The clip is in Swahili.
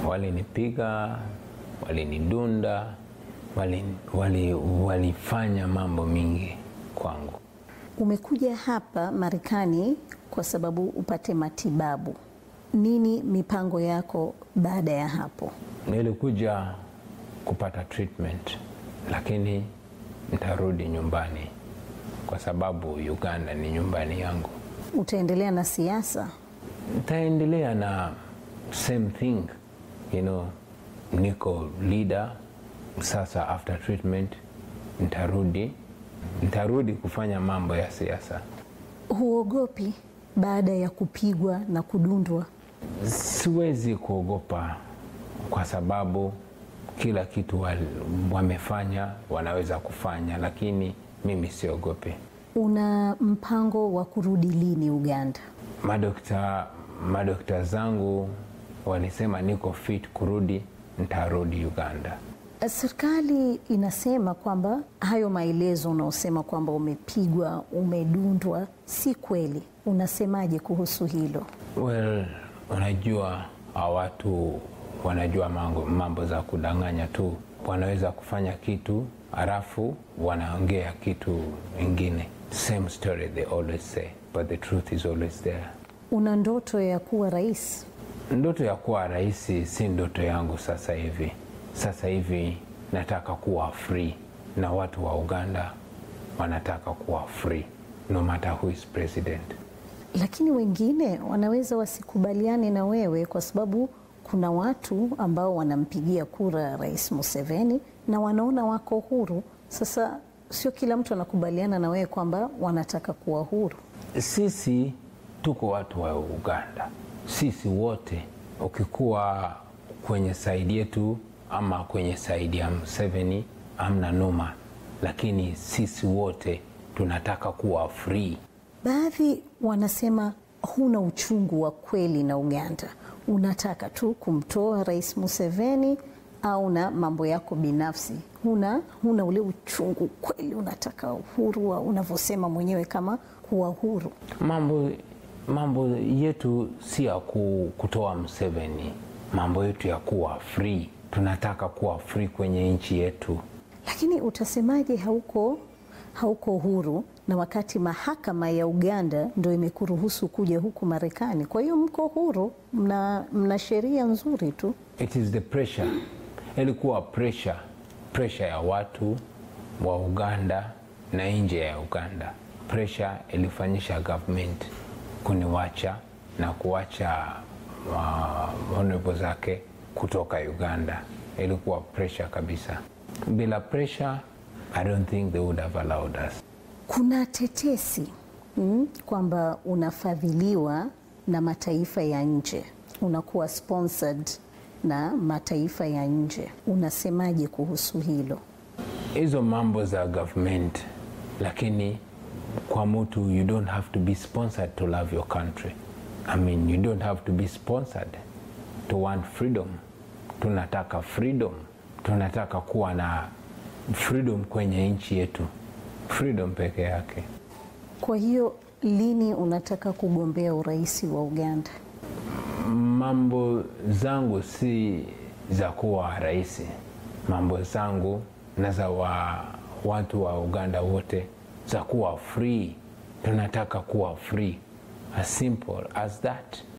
walinipiga, walinidunda, walifanya wali, wali mambo mingi kwangu. Umekuja hapa Marekani kwa sababu upate matibabu. Nini mipango yako baada ya hapo? Nilikuja kupata treatment, lakini nitarudi nyumbani kwa sababu Uganda ni nyumbani yangu. Utaendelea na siasa? Nitaendelea na same thing, you know, niko leader sasa. After treatment nitarudi, nitarudi kufanya mambo ya siasa. Huogopi baada ya kupigwa na kudundwa? Siwezi kuogopa kwa sababu kila kitu wamefanya wanaweza kufanya, lakini mimi siogopi. Una mpango wa kurudi lini Uganda? Madokta, madokta zangu walisema niko fit kurudi, nitarudi Uganda. Serikali inasema kwamba hayo maelezo unaosema kwamba umepigwa, umedundwa si kweli. Unasemaje kuhusu hilo? Well, unajua watu wanajua mambo, mambo za kudanganya tu. Wanaweza kufanya kitu halafu wanaongea kitu ingine. Same story they always say, but the truth is always there. Una ndoto ya kuwa rais? Ndoto ya kuwa rais si ndoto yangu sasa hivi. Sasa hivi nataka kuwa free, na watu wa Uganda wanataka kuwa free no matter who is president. Lakini wengine wanaweza wasikubaliane na wewe kwa sababu kuna watu ambao wanampigia kura Rais Museveni na wanaona wako huru. Sasa sio kila mtu anakubaliana na wewe kwamba wanataka kuwa huru. Sisi tuko watu wa Uganda, sisi wote, ukikuwa kwenye saidi yetu ama kwenye saidi ya Museveni amna noma, lakini sisi wote tunataka kuwa free. Baadhi wanasema huna uchungu wa kweli na Uganda, unataka tu kumtoa Rais Museveni au na mambo yako binafsi, huna, huna ule uchungu kweli, unataka uhuru unavyosema mwenyewe kama kuwa huru. Mambo, mambo yetu si ya kutoa Museveni, mambo yetu ya kuwa free. Tunataka kuwa free kwenye nchi yetu. Lakini utasemaje hauko, hauko huru na wakati mahakama ya Uganda ndo imekuruhusu kuja huku Marekani? Kwa hiyo mko huru, mna, mna sheria nzuri tu. It is the pressure, ilikuwa pressure, pressure ya watu wa Uganda na nje ya Uganda. Pressure ilifanyisha government kuniwacha na kuwacha uh, honorable zake kutoka Uganda. Ilikuwa pressure kabisa. Bila pressure, I don't think they would have allowed us. Kuna tetesi mm, kwamba unafadhiliwa na mataifa ya nje, unakuwa sponsored na mataifa ya nje. Unasemaje kuhusu hilo? Hizo mambo za government, lakini kwa mtu you don't have to be sponsored to love your country. I mean, you don't have to be sponsored to want freedom. Tunataka freedom, tunataka kuwa na freedom kwenye nchi yetu, freedom peke yake. Kwa hiyo lini unataka kugombea urais wa Uganda? Mambo zangu si za kuwa rais, mambo zangu na za wa watu wa Uganda wote za kuwa free. Tunataka kuwa free, as simple as that.